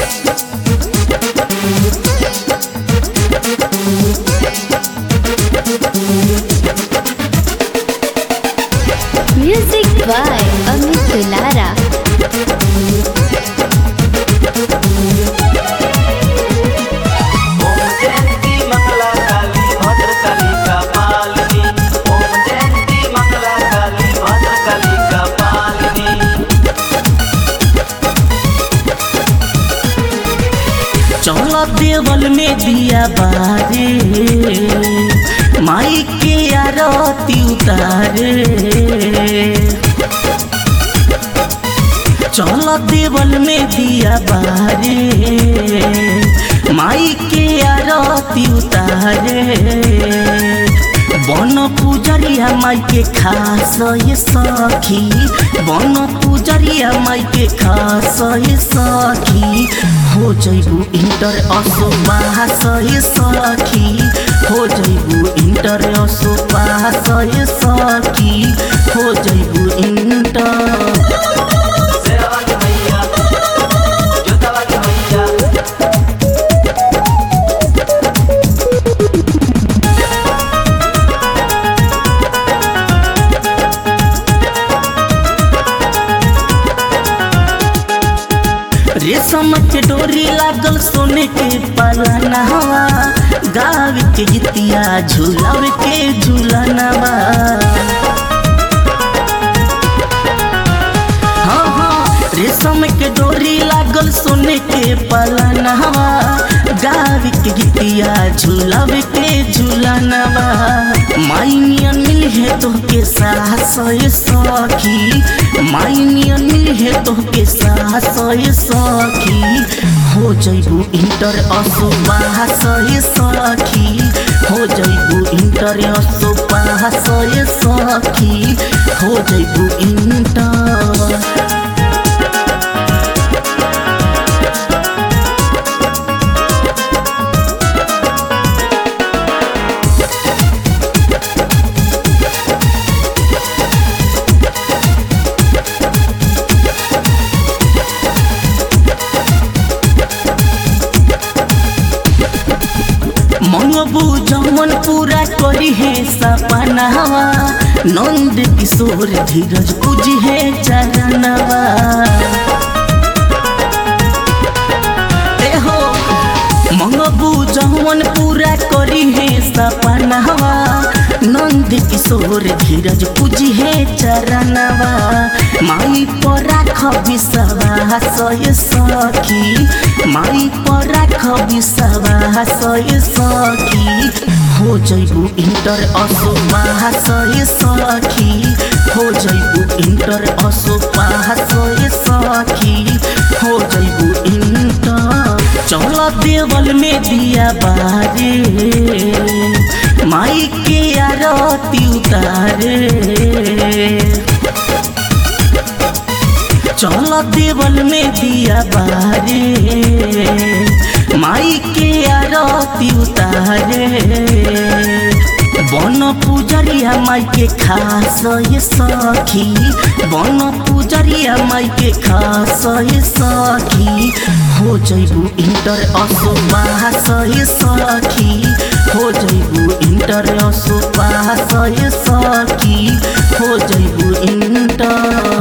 Music by Amit Lara. ओम जयंती मंगला काली भद्रकाली का पालिनी ओम जयंती मंगला काली भद्रकाली का पालिनी चल देवल में दिया बारे माई के आरती उतारे चल देवल में दिया बारे माई के आरती उतारे बन पूजरिया माई के खास ये सखी बन पूजरिया माई के खास ये सखी हो जइबू इंटर असो पास ये सखी हो जइबू इंटर असो पास ये सखी हो जइबू इंटर शेरवाली मैया जोतावाली मैया रेशम के डोरी लागल सोने के पलनवा गाव के गीतिया झूलाव के झूलनवा हाँ हाँ रेशम के डोरी लागल सोने के पलनवा गाव के गीतिया झूलाव के झूलनवा माई नियन मिल है तो के सास ये सखी माई नियन मिल है तो के सास ये सखी हो जइबू इंटर असो पास ये सखी हो जइबू इंटर असो पास ये सखी हो जइबू इंटर मंगबू जमन पूरा करी है सपनावा नंद किशोर धीरज पूजी है चरणवा ए हो मंगबू जमन पूरा करी है सपनावा नंद किशोर धीरज पूजी है चरणवा माई पर राख विश्वास ये सखी माई पर राख विश्वास ये सखी हो जइबू इंटर असो पास ये सखी हो जइबू इंटर असो पास ये सखी हो जइबू इंटर चल देवल में दिया बारे माई के आरती उतारे चल देवल में दिया बारे माई के आरती उतारे बन पूजरिया माई के खास ये सखी बन पूजरिया माई के खास ये सखी हो जइबू इंटर असो पास ये सखी हो जइबू इंटर असो पास ये सखी हो जइबू इंटर